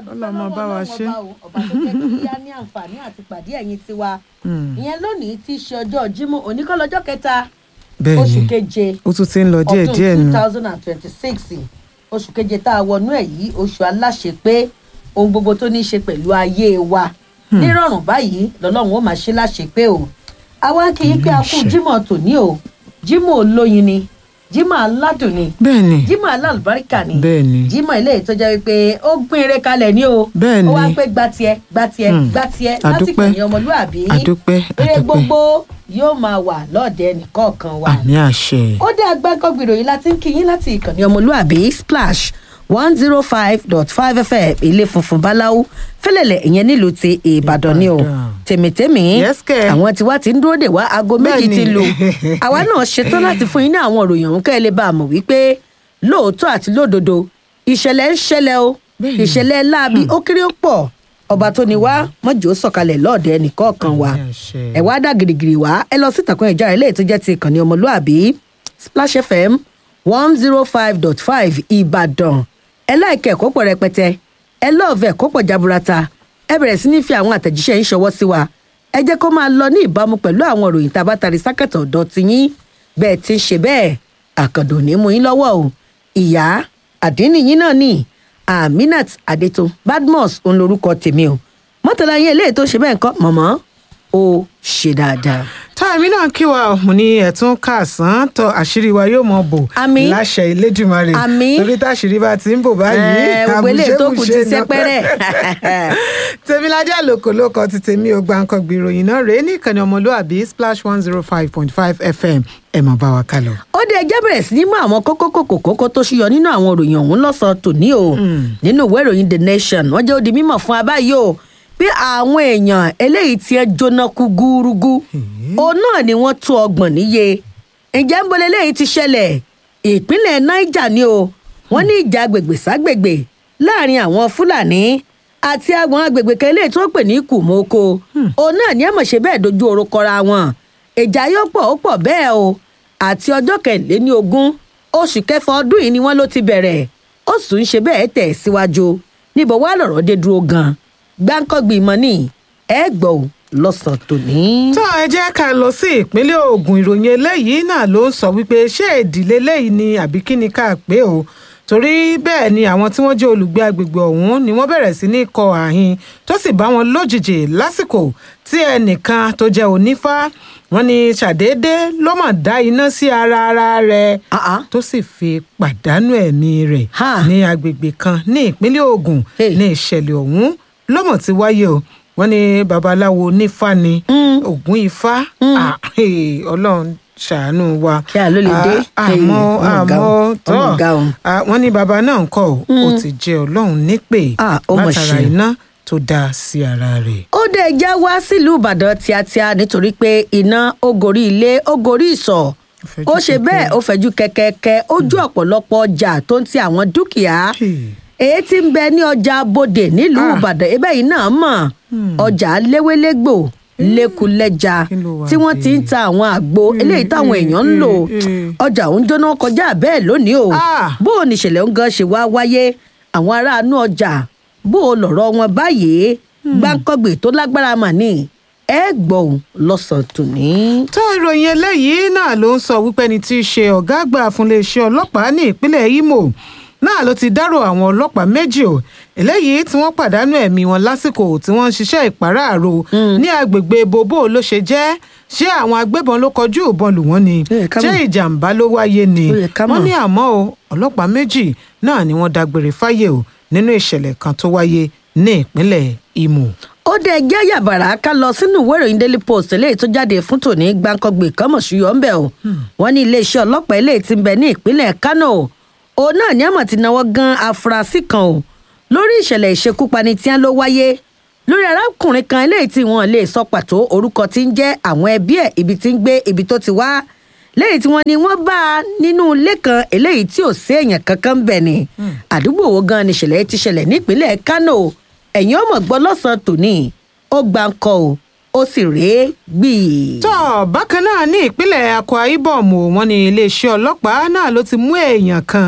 Ọlọ́run bá wa ṣe. ọba tó jẹ́ kí á ní àǹfààní àti pàdé ẹ̀yin tiwa Mm. ìyẹn lónìí tí í ṣe ọjọ́ jímọ̀ oníkọ́lọ́jọ́ kẹta bẹ́ẹ̀ oṣù ni keje ó tún ti ń lọ díẹ̀ ọdún díẹ̀ two nù thousand and twenty-six oṣù keje tá a wọnú ẹ̀ yìí oṣù aláṣẹ pé ohun gbogbo tó ní í ṣe pẹ̀lú ayé wa nírọ̀rùn báyìí lọ́lọ́run ó máa ṣe láṣẹ pé o àwa kì í pé a kú Àṣẹ. jímọ̀ tòní o jímọ̀ olóyin ni jímọ̀ aládùn ni bẹ́ẹ̀ ni jímọ̀ alálùbáríkà ni bẹ́ẹ̀ ni jímọ̀ ilé ìtọ́jà wípé ó gbìn eré kalẹ̀ ní o Bẹ́ẹ̀ ó wá ni. pé gba tiẹ̀ gba tiẹ̀ Hmm. gba tiẹ̀ Àdúpẹ́. lásìkò ìyẹn ọmọlúàbí àdúpẹ́ eré àdúpẹ́ gbogbo yóò máa wà lọ́ọ̀dẹ nìkọ̀ọ̀kan wa àmì àṣẹ ó dé agbákọ̀gbìrò yìí láti ń kíyín láti ìkànnì ọmọlúàbí splash one zero five dot five fm ilé funfun báláú fẹlẹlẹ ìyẹn nílùú ti ìbàdàn ni o Ìbàdàn. tèmítèmí Yes, kẹ̀. àwọn tiwa ti ń dúró dè wá aago méjì Bẹ́ẹ̀ni. ti lù àwa náà ṣetán láti fún yín ní àwọn òròyìn ọ̀hún kẹ́ ẹ lè bá a mọ̀ wípé lóòótọ́ àti lódodo ìṣẹ̀lẹ̀ ń ṣẹlẹ̀ o Bẹ́ẹ̀ni. ìṣẹ̀lẹ̀ láabi ó kéré ó pọ̀ ọba tó ni wá mọ́jọ́ sọ̀kalẹ̀ lọ́ọ̀dẹ nìkọ̀ọ̀kan wa Àmì àṣẹ. ẹ wá dá girigiri wá ẹ lọ sí ìtàkùn ìjà ilé tó jẹ́ ti ìkànnì ọmọlúàbí splash fm one zero five dot five ìbàdàn ẹ láìkẹ́ ẹ̀kọ́ pọ̀ rẹpẹtẹ ẹ lọ́ọ̀fẹ́ ẹ̀kọ́ pọ̀ jaburata ẹ bẹ̀rẹ̀ sí ní fi àwọn àtẹ̀jíṣẹ́ yín ṣọwọ́ sí wa ẹ jẹ́ kó máa lọ ní ìbámu pẹ̀lú àwọn ìròyìn tá a bá tari sákẹ̀tọ̀ ọ̀dọ́ ti yín bẹ́ẹ̀ ti ń ṣe bẹ́ẹ̀ àkàndò ní mú yín lọ́wọ́ o ìyá àdínníyín náà ní aminat adeto badmus òun lorúkọ tèmi o mọ́tàlá yín eléyìí tó ṣe bẹ́ẹ̀ kọ́ mọ̀mọ́ ó ṣe dáadáa. táàmì náà kí wa mo ní ẹ̀tún kàsán tó àṣírí wa yóò mọ bò Àmín. láṣẹ Elédùmarè Àmín. torí táṣírí bá ti ń bò báyìí Ẹ, gbogbo eléyìí tó kù ti àbùṣebùṣe náà. sẹ́pẹ́rẹ́. tèmiládé àlòkòlókọ ti tèmi ò gbàǹkangbì ìròyìn náà rèé ní ìkànnì ọmọlúàbí splash one zero five point five fm ẹ mọ̀ bá wa kálọ. ó dé ẹjẹ́ bẹ̀rẹ̀ sí ní mú àwọn kókó kòkó kókó tó ṣúyọ nínú àwọn òròyìn ọ̀hún lọ́sàn-án tòní o nínú ìwé ìròyìn the nation wọ́n jẹ́ ó di mímọ̀ fún abáyé o pé àwọn èèyàn eléyìí tí ẹ jóná kú gúrúgú òun náà ni wọ́n tó ọgbọ̀n níye ǹjẹ́ ń bolẹ̀ eléyìí ti ṣẹlẹ̀ ìpínlẹ̀ niger ni o wọ́n ní ìjà agbègbè ságbègbè láàrin àwọn fúlàní àti àwọn agbègbè kan eléyìí tó pè ní kùmọ́kọ òun náà ní àmọ̀ṣe bẹ́ẹ̀ dojú oró kọra wọn ìjà yóò pọ̀ ó pọ̀ bẹ́ẹ̀ o àti ọjọ́ kẹrìnléní ogún oṣù kẹfà ọdún yìí ni wọ́n ló ti bẹ̀rẹ̀ ó sì ń ṣe bẹ́ẹ̀ tẹ̀ síwájú níbo wá lọ̀rọ̀ dé dúró gan gbáǹkọ́gbì mọ́ ní ẹ gbọ́ ò lọ́sàn-án tòní. tó ẹ jẹ́ ká lọ sí ìpínlẹ̀ Ògùn ìròyìn eléyìí náà ló ń sọ wípé ṣé ìdílé eléyìí ni àbí kí ni ká pé o torí bẹ́ẹ̀ ni àwọn tí wọ́n jẹ́ olùgbé agbègbè ọ̀hún ni wọ́n bẹ̀rẹ̀ sí ní kọ àhín tó sì bá wọn lójijì lásìkò tí ẹnìkan tó jẹ́ onífá wọ́n ní ṣàdédé ló mọ̀ dá iná sí ara ara rẹ̀ Ah, ah. tó sì fi pàdánù ẹ̀mí rẹ̀ Ha. ní agbègbè kan ní ìpínlẹ̀ Ògùn Hey. ní ìṣẹ̀lẹ̀ ọ̀hún lọ́mọ̀ tí wáyé o wọ́n ní babaláwo onífá ni Ògún Ifá Ah, hey, Ọlọ́run ṣàánú wa Kí a ló lè dé? Ah, Hey, àmọ́ ọmọ ga o, àmọ́ tọ́ ọmọ ga o. Ah, wọ́n ní baba náà ń kọ́ ò ó ti jẹ́ Ọlọ́run nípè Ah, ó mọ̀ látara ṣe. iná tó dá sí ara rẹ̀. ó dé já wá sílùú ìbàdàn tíátíá nítorí pé iná ó gorí ilé ó gorí ìsọ̀ fẹjú ó ṣe kẹ̀kẹ́. bẹ́ẹ̀ ó fẹ̀jú kẹ̀kẹ́kẹ́ ojú ọ̀pọ̀lọpọ̀ ọjà tó ń ti àwọn dúkìá Hey. èyí tí ń bẹ ní ọjà bòdè nílùú Ah. ìbàdàn ibẹ̀ yìí náà mọ̀ ọjà léwélégbò lẹ́kulẹ́ja Kí ló wà tí wọ́n ti ń ta àwọn àgbo eléyìí táwọn èèyàn ń lò eh. ọjà òun jóná kọjá bẹ́ẹ̀ lónìí o Ah. bó o níṣẹ̀lẹ̀ ń gan ṣe wá wáyé àwọn aráàánú ọjà bó o lọ̀rọ̀ wọn báyìí gbáǹkọ́gbè tó lágbára mà ní ẹ gbọ́ òun lọ́sàn-án tòní. tó ìròyìn eléyìí náà ló ń sọ wípé ẹni tí í ṣe ọ̀gá àgbà fún iléeṣẹ́ ọlọ́pàá ní ìpínlẹ̀ Imo náà ló ti dárò àwọn ọlọ́pàá méjì o eléyìí tí wọ́n pàdánù ẹ̀mí wọn lásìkò tí wọ́n ń ṣiṣẹ́ ìpàráàrò ní agbègbè bobo ló ṣe jẹ́ ṣé àwọn agbébọn ló kọjú ìbọn lù wọ́n ni Ó yẹ ká ṣé mọ̀. ìjàmbá ló wáyé ni Ó yẹ ká wọ́n mọ̀. ní àmọ́ o ọlọ́pàá méjì náà ni wọ́n dágbére fáyé o nínú ìṣẹ̀lẹ̀ kan tó wáyé ní ìpínlẹ̀ Imo. ó dé ẹjẹ́ yàbàrá ká lọ sínú ìwé ìròyìn daily post eléyìí tó jáde fún tòní gbàǹkangbè kọ́mọ̀ṣúyọ̀ ń bẹ̀ o wọ́n ní iléeṣẹ́ ọlọ́pàá eléyìí ti ń bẹ ní ìpínlẹ̀ kánò òun náà ní àmọ̀ ti náwó gan afurasí kan o lórí ìṣẹ̀lẹ̀ ìṣekúpani tí wọ́n ló wáyé lórí arákùnrin kan eléyìí tí wọ́n lè sọ pàtó orúkọ tí ń jẹ́ àwọn ẹbí ẹ̀ ibi tí ń gbé ibi tó ti wá lẹ́yìn tí wọ́n ní wọ́n bá a nínú ilé kan eléyìí tí ò sí èèyàn kankan bẹ̀ ni àdúgbò wo gan ni ìṣẹ̀lẹ̀ ti ṣẹlẹ̀ nípínlẹ̀ kánò ẹ̀yin ọmọ gbọ́ lọ́sàn-án tòní ó gbà ń kọ o ó sì rèé gbìí. tó bákan náà ní ìpínlẹ̀ akwa ibom o wọ́n ní iléeṣẹ́ ọlọ́pàá náà ló ti mú èèyàn kan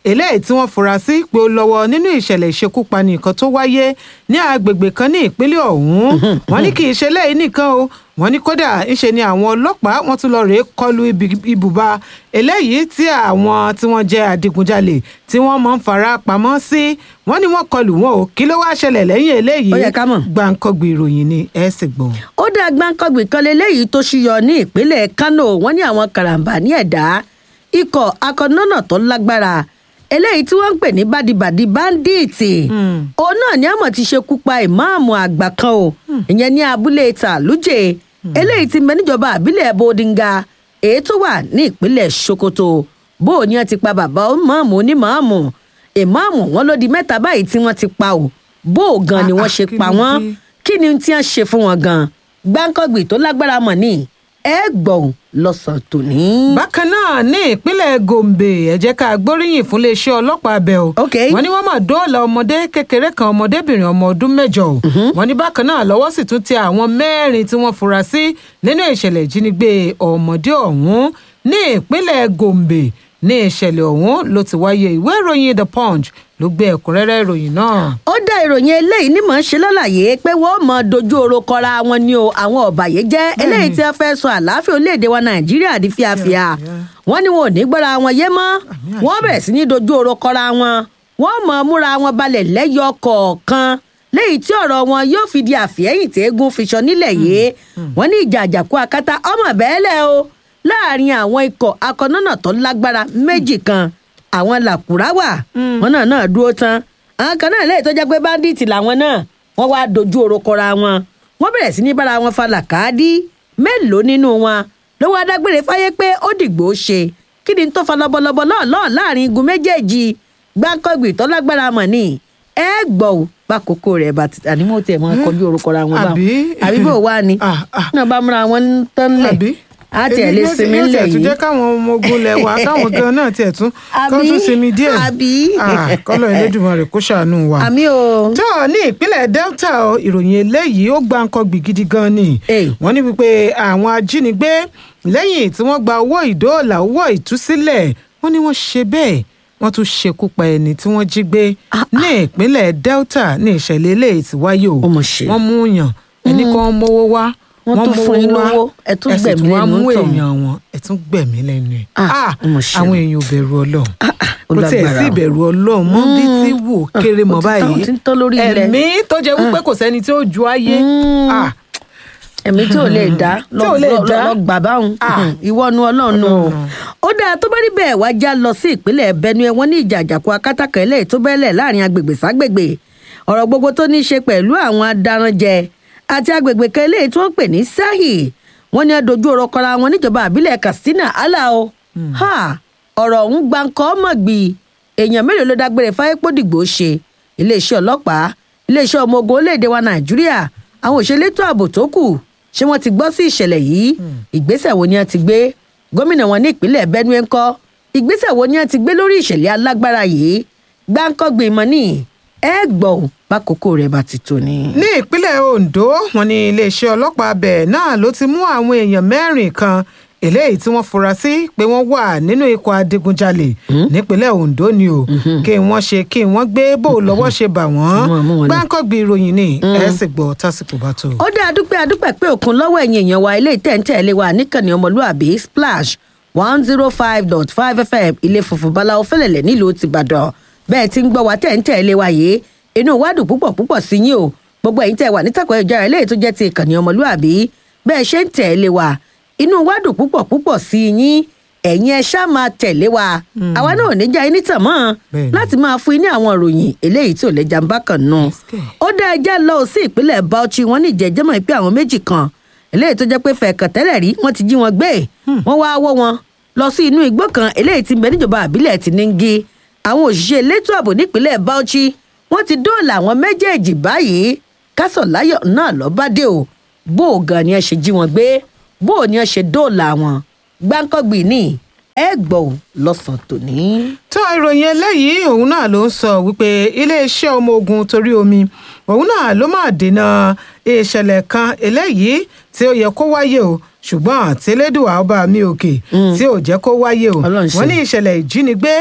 eléyìí tí wọ́n fura sí pé ó lọ́wọ́ nínú ìṣẹ̀lẹ̀ ìṣekúpani kan tó wáyé ní agbègbè kan ní ìpínlẹ̀ ọ̀hún wọ́n ní kì í ṣe lẹ́yìn nìkan o wọ́n ní kódà ńṣe ni àwọn ọlọ́pàá wọ́n tún lọ rèé kọlu ibùba eléyìí tí àwọn tí wọ́n jẹ́ adigunjalè tí wọ́n máa ń fara pamọ́ sí wọ́n ní wọ́n kọlù wọn o kí ló wá ṣẹlẹ̀ lẹ́yìn eléyìí Ó yẹ ká mọ̀. gbàǹkọ̀gbì ìròyìn ni ẹ sì gbọ́. ó dá gbáǹkọ́gbì kan lélẹ́yìí tó ṣíyọ ní ìpínlẹ̀ kánò wọ́n ní àwọn karambà ní ẹ̀dá ikọ̀ akọ̀nọ́nà tó lágbára eléyìí tí wọ́n ń pè ní bádibàdi báńdíìtì òun náà ni àmọ̀ ti ṣekú pa ìmáàmù àgbà kan o ìyẹn ní abúlé tàlújẹ eléyìí ti mẹ níjọba àbílẹ̀ bodinga èyí tó wà ní ìpínlẹ̀ sokoto bó o ní wọn ti pa bàbá ìmáàmù onímáàmù ìmáàmù wọn ló di mẹ́ta báyìí tí wọ́n ti pa o bó o gan ni Ah, wọ́n ah, ṣe kí pa ló wọ́n dé? kí ni tí wọ́n ṣe fún wọn gan gbáǹkọ́gbì tó lágbára mọ̀ ní ẹ gbọ̀n lọ́sàn tòní. bákan náà ní ìpínlẹ̀ gombe ẹ jẹ́ ká gbóríyìn fún iléeṣẹ́ ọlọ́pàá abẹ o Ok. wọ́n ní wọ́n máa dóòlà ọmọdé kékeré kan ọmọdébìnrin ọmọ ọdún mẹ́jọ o wọ́n ní bákan náà lọ́wọ́ sì tún tẹ àwọn mẹ́rin tí wọ́n fura sí nínú ìṣẹ̀lẹ̀ ìjínigbé ọmọdé ọ̀hún ní ìpínlẹ̀ gombe ní ìṣẹ̀lẹ̀ ọ̀hún ló ti wáyé ìwé ìròyìn the punch ló gbé ẹ̀kúnrẹ́rẹ́ ìròyìn náà. ó dá ìròyìn eléyìí ní mọ̀ ń ṣe lálàyé pé wọ́n mọ dojú oró kọra wọn ni o àwọn ọ̀bàyéjẹ́ eléyìí tí wọ́n fẹ́ sọ àlàáfíà orílẹ̀-èdè wa nàìjíríà di fíafíà wọ́n ní wọn ò ní gbọ́ra wọn yé mọ́ àṣẹ. wọ́n bẹ̀rẹ̀ sí ní dojú oró kọra wọn wọ́n mọ̀ múra wọn balẹ̀ lẹ́yọ kọ̀ọ̀kan léyìí tí ọ̀rọ̀ wọn yóò fi di àfihẹ́yìn tí eégún fi sọ nílẹ̀ yìí wọ́n ní ìjà àjàkú akátá ọmọ bẹ́ẹ̀lẹ̀ o láàrin àwọn ikọ̀ akọ̀nọ́nà tó lágbára méjì kan àwọn làkúrá wà wọn náà náà dúró tán àwọn kan náà lẹ́yìn tó jẹ́ pé báńdíìtì làwọn náà wọ́n wá dojú oró kọra wọn wọ́n bẹ̀rẹ̀ sí ní bára wọn fa làkàdí mélòó nínú wọn ló wá dágbére fáyé pé ó dìgbò ṣe kí ni tó fa lọ́bọ̀lọ́bọ̀ lọ́ọ̀lọ́ọ̀ láàrin igun méjèèjì gbáǹkọ́gbì tó lágbára mọ̀ ni ẹ gbọ́ ò bákòókò rẹ̀ bá ti àní mo tiẹ̀ máa kọjú orúkọ ra wọn báwọn Àbí? àbí bò wá ni Ah, ah. náà bá múra wọn ń tán lẹ̀ àbí á tiẹ̀ lè Èmi sinmi yóò ńlẹ̀ tiẹ̀ tún yìí jẹ́ káwọn ọmọ ogun lẹ̀ wá káwọn gan náà tiẹ̀ tún kọ́ Àbí? tún sinmi díẹ̀ Àbí? Ah, kọ́lọ̀ Elédùmarè kó ṣàánú wa. àmì o tó ní ìpínlẹ̀ delta o, ìròyìn eléyìí ó gba nǹkan gbì gidi gan ni Hey. wọ́n ní wípé àwọn ajínigbé lẹ́yìn tí wọ́n gba owó ìdóòlà owó ìtúsílẹ̀ wọ́n ní wọ́n ṣe bẹ́ẹ̀ wọ́n tún ṣekú pa ẹni tí wọ́n jí gbé ní ìpínlẹ̀ delta ní ìṣẹ̀lẹ̀ eléyìí ti wáyé o Ó mà ṣe. wọ́n mú yàn ẹni kan mówó wá Wọ́n tún mówó fún yín wá, lówó, ẹ tún ẹ sì gbẹ̀mí wá lẹ́nu mú tọ̀hún. èèyàn wọn ẹ tún gbẹ̀mí lẹ́nu ẹ̀ Ah, Ah, ó mà ṣe o. àwọn èèyàn ò bẹ̀rù ọlọ́run ó kò tiẹ̀ lágbára sí o. ìbẹ̀rù ọlọ́run mọ́ bí tí wò kéré mọ́ ó ti tán, ó báyìí ti ń tán lórí ilẹ̀. ẹ̀mí tó jẹ́ wípé kò sẹ́ni tí ó ju ayé Ah, ẹ̀mí tí ò lè dá Tí ò lè lọ- dá. lọ gbà báwọn Ah. ìwọ nu ọlọ́run nù o Ọlọ́run. ó dáa tó bá rí bẹ́ẹ̀ wá já lọ sí ìpínlẹ̀ benue wọn ní ìjà àjàkú akátàkà eléyìí tó bẹ́lẹ̀ láàrin agbègbè ságbègbè ọ̀rọ̀ gbogbo tó ní í ṣe pẹ̀lú àwọn adaranjẹ àti agbègbè kan eléyìí tí wọ́n pè ní sahi wọ́n ní adojú ọ̀rọ̀ kọra wọn níjọba àbílẹ̀ katsina alao ha ọ̀rọ̀ ọ̀hún gbáǹkọ́ mọ̀gbì èèyàn mélòó ló dágbére fáyépódìgbò ṣe iléeṣẹ́ ọlọ́pàá iléeṣẹ́ ọmọ ogun orílẹ̀-èdè wa nàìjíríà àwọn òṣèlétò ààbò tó kù ṣé wọ́n ti gbọ́ sí ìṣẹ̀lẹ̀ yìí ìgbésẹ̀ wo ni wọ́n ti gbé gómìnà wọn ní ìpínlẹ̀ benue ńkọ́ ìgbésẹ̀ wo ni wọ́n ti gbé lórí ìṣẹ̀lẹ̀ alágbára yìí gbáǹkọ́gbìn mọ́ ní ẹ gbọ́ ò bákòókò rẹ̀ bá ti tó ni. ní ìpínlẹ̀ ondo wọn ní iléeṣẹ́ ọlọ́pàá bẹ̀ náà ló ti mú àwọn èèyàn mẹ́rin kan eléyìí tí wọ́n fura sí pé wọ́n wà nínú ikọ̀ adigunjalè nípínlẹ̀ ondo ni o kí wọ́n ṣe kí wọ́n gbé bó lọ́wọ́ ṣe bà wọ́n Mú wọn, mú wọn lọ. gbáǹkọ́gbìn ìròyìn ni ẹ sì gbọ́ tásìkò bá tó. ó dá adúpẹ́ adúpẹ́ pé òkun lọ́wọ́ ẹ̀yìn èèyàn wa ilé ìtẹ̀ǹtẹ̀lé wa níkànnì ọmọlúàbí splash one zero five dot five fm ilé funfun báláwo fẹ́lẹ̀lẹ̀ nílùú tìbàdàn bẹ́ẹ̀ tí ń gbọ́ wa tẹ̀ǹtẹ̀lé wa yìí inú wa dùn púpọ̀ púpọ̀ sí yín o gbogbo ẹ̀yin tẹ̀ wà nítàkùn ìjára ilé tó jẹ́ ti ìkànnì ọmọlúàbí bẹ́ẹ̀ ṣe ń tẹ̀lé wa inú wa dùn púpọ̀ púpọ̀ sí yín ẹ̀yin ẹ ṣáà máa tẹ̀lé wa àwa náà ò ní já yín nítàn mọ́ Bẹ́ẹ̀ni. láti máa fún yín ní àwọn ìròyìn eléyìí tí ò lẹ́jà ń bá kàn nù Yes, ó dá ẹjẹ́ lọ sí ìpínlẹ̀ bauchi wọn ní ìjẹ́jẹ́mọ̀ pé àwọn méjì kan eléyìí tó jẹ́ pé fẹ̀ẹ̀kàn tẹ́lẹ̀ rí wọ́n ti jí wọn gbé wọ́n wá wọ́ wọn lọ sí inú igbó kan eléyìí tí ń bẹ níjọba àbílẹ̀ ti nígi àwọn òṣìṣẹ́ elétò ààbò nípínlẹ̀ bauchi wọ́n ti dóòlà àwọn méjèèjì báyìí kásọ̀ láyọ̀ náà lọ́ bá dé o bó o gan ni ẹ ṣe jí wọn gbé bó o ní ẹ ṣe dóòlà wọn gbáǹkọ́gbì ní ẹ gbọ́ ò lọ́sàn-án tòní. tó ìròyìn eléyìí òun náà ló ń sọ wípé iléeṣẹ́ ọmọ ogun torí omi òun náà ló máa dènà ìṣẹ̀lẹ̀ kan eléyìí tí ó yẹ kó wáyé o ṣùgbọ́n tẹ́lẹ́dùn ọba mi òkè tí ò jẹ́ kó wáyé o Ọlọ́run ṣe. wọ́n ní ìṣẹ̀lẹ̀ ìjínigbé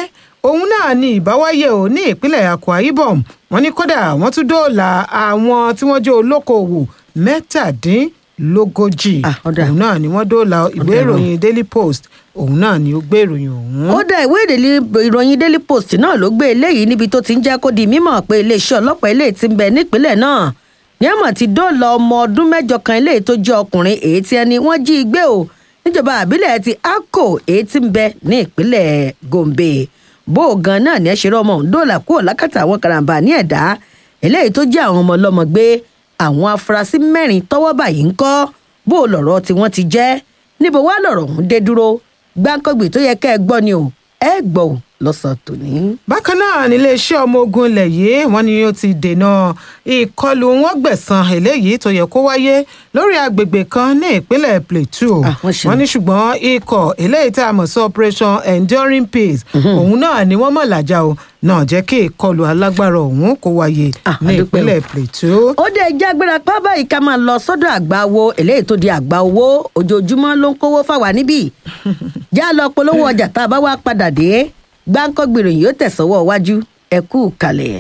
òun náà ni ìbáwáyé ò ní ìpínlẹ̀ akwa ibom wọ́n ní kódà wọ́n tún dóòlà àwọn tí wọ́n jẹ́ olókoòwò mẹ́tàdínlógójì Ah, ó dà. òun náà ni wọ́n dóòlà ìwé ìròyìn daily post òun náà ni ó gbé ìròyìn ọ̀hún. ó dá ìwé ìdílé ìròyìn daily post náà ló gbé eléyìí níbi tó ti ń jẹ́ kó di mímọ̀ pé iléeṣẹ́ ọlọ́pàá eléyìí ti ń bẹ nípínlẹ̀ náà ní àmọ̀ ti dóòlà ọmọ ọdún mẹ́jọ kan eléyìí tó jẹ́ ọkùnrin èyí tí ẹni wọ́n jí i gbé o níjọba àbílẹ̀ ti akko èyí tí ń bẹ ní ìpínlẹ̀ gombe bó o gan náà ní ẹ ṣe rí ọmọ òun dóòlà kúrò lákàtà àwọn karambà ní ẹ̀dá eléyìí tó jẹ́ àwọn ọmọ ọlọ́mọ gbé àwọn afurasí mẹ́rin tọ́wọ́ báyìí ń kọ́ bó o lọ̀rọ̀ tí wọ́n ti jẹ́ níbo wá lọ̀rọ̀ ọ̀hún dé dúró gbáǹkọ́gbì tó yẹ kẹ́ ẹ gbọ́ ni o ẹ gbọ́ ò lọ́sàn-án tòní. bákan náà níléeṣẹ́ ọmọ ogun ilẹ̀ yìí wọ́n ní ó ti dènà ìkọlù wọn gbẹ̀san eléyìí tó yẹ kó wáyé lórí agbègbè kan ní ìpínlẹ̀ plateau Ah, wọ́n ṣe. wọ́n ní ṣùgbọ́n ikọ̀ eléyìí tá a mọ̀ sí operation enduring peace òun náà ni wọ́n mọ̀ làjà o náà jẹ́ kí ìkọlù alágbára ọ̀hún kó wáyé Ah, ní a dúpẹ́ o. ìpínlẹ̀ plateau. ó dé ẹjẹ́ agbára pa báyìí ká máa lọ sọ́dọ̀ àgbà wo eléyìí tó di àgbà owó ojoojúmọ́ ló ń kówó fáwa níbí já lọ polówó ọjà tá a bá wá padà dé gbáǹkọ́gbì ròyìn yóò tẹ̀sọ́wọ́ iwájú ẹ kú kalẹ̀.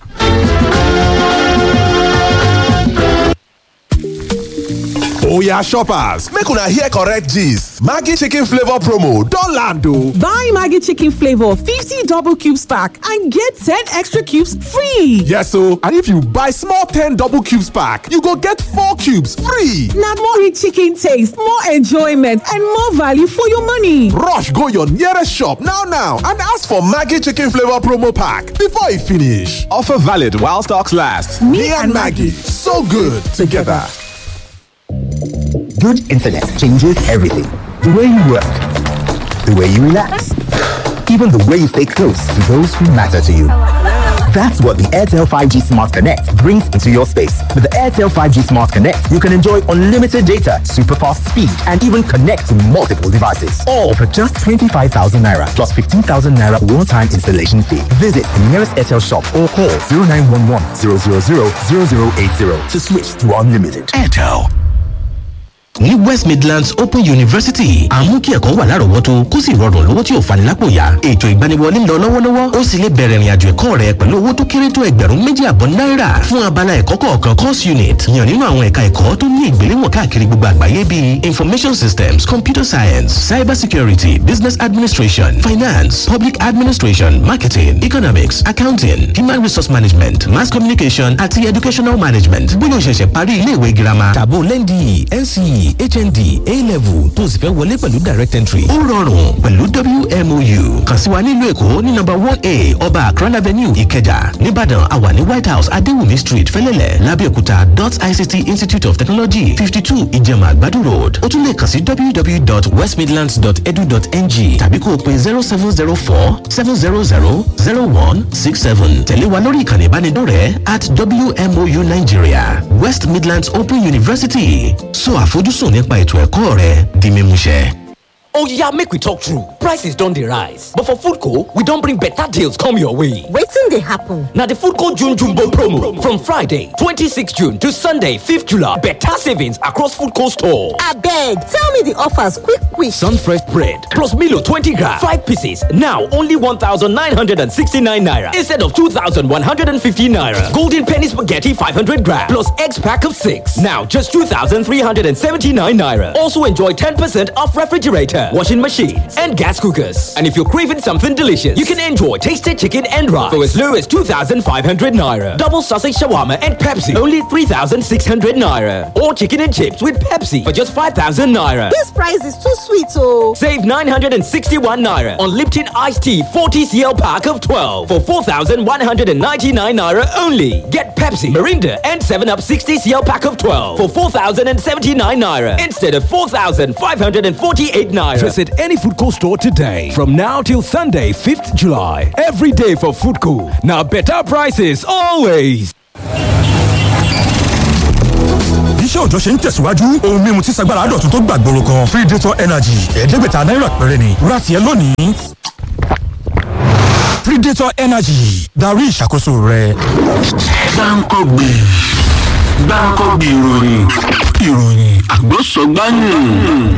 Oya shoppers, make una hear correct gist. Maggi chicken flavor promo don land o. Buy Maggie Chicken Flavor 50 double cubes pack and get 10 extra cubes free. Yes o, and if you buy small 10 double cubes pack, you go get 4 cubes free. Now more rich chicken taste, more enjoyment, and more value for your money. Rush go your nearest shop now now and ask for Maggi chicken flavor promo pack before e finish. Offer valid while stocks last. Me, and Maggie, so good together. Good internet changes everything. The way you work, the way you relax, even the way you stay close to those who matter to you. That's what the Airtel 5G Smart Connect brings into your space. With the Airtel 5G Smart Connect, you can enjoy unlimited data, super fast speed, and even connect to multiple devices. All for just 25,000 naira plus 15,000 naira one time installation fee. Visit the nearest Airtel shop or call 0911 000 0080 to switch to unlimited. airtel. ní west midlands open university àmú kí ẹ̀kọ́ wà lárọ̀ọ́wọ́tó kó sì rọrùn lówó tí ò fani lápò yá ètò ìgbaniwọlé ń lọ lọ́wọ́lọ́wọ́ ó sì lè bẹ̀rẹ̀ ìrìnàjò ẹ̀kọ́ rẹ pẹ̀lú owó tó kéré tó ẹgbẹ̀rún méjì àbọ̀ náírà fún abala ẹ̀kọ́ kọ̀ọ̀kan course unit yàn nínú àwọn ẹ̀ka ẹ̀kọ́ tó ní ìgbéléwọ̀n káàkiri gbogbo àgbáyé bíi information systems computer science cyber security business administration finance public administration marketing economics accounting human resource management mass communication àti educational management bóyá o ṣẹ̀ṣẹ̀ parí iléèwé girama tàbó lẹ́ndì nce hnd a-level tó o sì fẹ́ wọlé pẹ̀lú direct entry. ó rọrùn pẹ̀lú wmou kàn sí wa nílùú èkó ní nọ́mbà one a ọba akran avenue ìkẹjà nìbàdàn àwa ní white house adéwùmí street fẹlẹ́lẹ̀ lábẹ́òkúta dot ict institute of technology fifty two ìjẹ̀mà àgbàdo road ó tún lè kàn sí www.westmidlands.edu.ng tàbí kó o pe zero seven zero four seven zero zero zero one six seven tẹ̀lé wa lórí ìkànnì ìbánidọ́rẹ̀ẹ́ at wmou nigeria west midlands open university so àfojúsùn nípa ètò ẹ̀kọ́ rẹ di mímúṣẹ. Oh yeah, make we talk true. Prices don dey rise, but for Foodco, we don bring better deals come your way. wetin dey happen. Na the Foodco June Jumbo promo from Friday 26 June to Sunday 5th July. Better savings across Foodco store. abeg tell me the offers quick quick. Sunfresh bread plus Milo 20 gram, 5 pieces, now only 1,969 naira instead of 2,150 naira. Golden penny spaghetti 500 gram plus eggs pack of 6, now just 2,379 naira. Also enjoy 10% off refrigerator, washing machines, and gas cookers. And if you're craving something delicious, you can enjoy tasted chicken and rice for as low as 2,500 naira. Double sausage shawarma and Pepsi, only 3,600 naira. Or chicken and chips with Pepsi for just 5,000 naira. this price is too sweet o. Save 961 naira on Lipton iced tea 40 cl pack of 12 for 4,199 naira only. Get Pepsi, Mirinda, and 7 Up 60 cl pack of 12 for 4,079 naira instead of 4,548 naira. Visit any Foodco store today. From now till Sunday, 5th July. Every day for Foodco. Now better prices always. iṣẹ́ òòjọ́ ṣe ń tẹ̀síwájú ohun mímu tí sagbára dọ̀tun tó gbàgbóró kan predator energy ẹ̀ẹ́dẹ́gbẹ̀ta náírà péré ni ra tiẹ̀ lónìí. predator energy darí ìṣàkóso rẹ. gbáǹkọ́gbè gbáǹkọ́gbè ìròyìn ìròyìn àgbọ̀sọ̀gbáyìn.